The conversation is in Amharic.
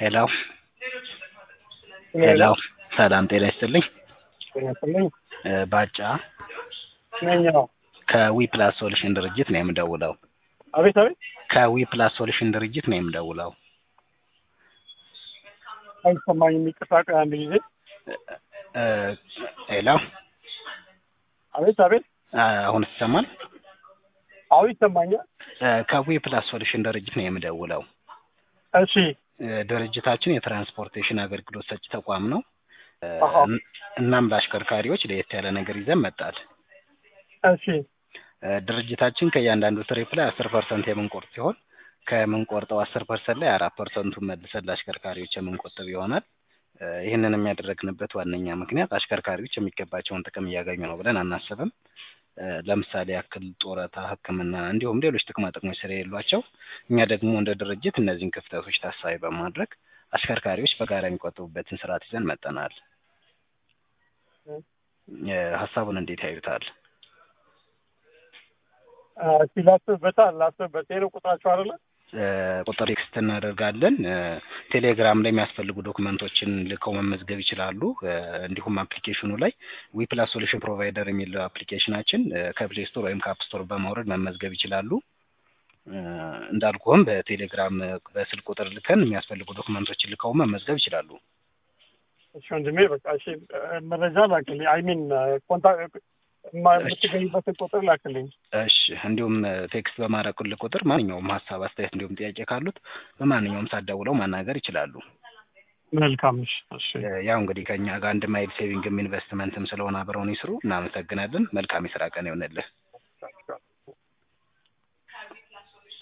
ሄሎ ሄሎ ሰላም ጤና ይስጥልኝ ይመስልኝ እ ባጫ ነኝ። አዎ። ከዊ ፕላስ ሶሉሽን ድርጅት ነው የምደውለው። አቤት አቤት፣ ከዊ ፕላስ ሶሉሽን ድርጅት ነው የምደውለው። አይሰማኝም። ይቅርታ፣ ቆይ አንድ ጊዜ። እ ሄሎ አቤት አቤት፣ አ- አሁን ይሰማል? አዎ ይሰማኛል። እ ከዊ ፕላስ ሶሉሽን ድርጅት ነው የምደውለው። እሺ እ ድርጅታችን የትራንስፖርቴሽን አገልግሎት ሰጪ ተቋም ነው። እ አሃ። እናም ለአሽከርካሪዎች ለየት ያለ ነገር ይዘን መጣል። እሺ እ ድርጅታችን ከእያንዳንዱ ትሪፕ ላይ አስር ፐርሰንት የምንቆርጥ ሲሆን ከምንቆርጠው አስር ፐርሰንት ላይ አራት ፐርሰንቱን መልሰን ለአሽከርካሪዎች የምንቆጥብ ይሆናል። እ ይህንን የሚያደረግንበት ዋነኛ ምክንያት አሽከርካሪዎች የሚገባቸውን ጥቅም እያገኙ ነው ብለን አናስብም። እ ለምሳሌ ያክል ጡረታ፣ ሕክምና እንዲሁም ሌሎች ጥቅማ ጥቅሞች ስለሌሏቸው እኛ ደግሞ እንደ ድርጅት እነዚህን ክፍተቶች ታሳቢ በማድረግ አሽከርካሪዎች በጋራ የሚቆጥቡበትን ስርዓት ይዘን መጠናል። እ ሀሳቡን እንዴት ያዩታል? አ፣ እስኪ ላስብበታል ላስብበት። ይሄ ነው ቁጥራቸው አይደለ? እ ቁጥር ቴክስት እናደርጋለን። እ ቴሌግራም ላይ የሚያስፈልጉ ዶክመንቶችን ልከው መመዝገብ ይችላሉ። እ እንዲሁም አፕሊኬሽኑ ላይ ዊ ፕላስ ሶሉሽን ፕሮቫይደር የሚለው አፕሊኬሽናችን እ ከፕሌይ ስቶር ወይም ከአፕ ስቶር በማውረድ መመዝገብ ይችላሉ። እ እንዳልኩህም በቴሌግራም እ በስልክ ቁጥር ልከን የሚያስፈልጉ ዶክመንቶችን ልከው መመዝገብ ይችላሉ። እሺ ወንድሜ፣ በቃ እሺ፣ እ፣ መረጃ ላክልኝ። አይ ሚን ኮንታክት የምትገኝበትን ቁጥር ላክልኝ። እሺ እንዲሁም እ ቴክስት በማድረግልህ ቁጥር ማንኛውም ሀሳብ፣ አስተያየት እንዲሁም ጥያቄ ካሉት በማንኛውም ሰዓት ደውለው ማናገር ይችላሉ። መልካም። እሺ እሺ፣ እ ያው እንግዲህ ከእኛ ጋር አንድ ማይል ሴቪንግም ኢንቨስትመንትም ስለሆነ አብረውን ይስሩ። እናመሰግናለን። መልካም የስራ ቀን ይሆንልህ።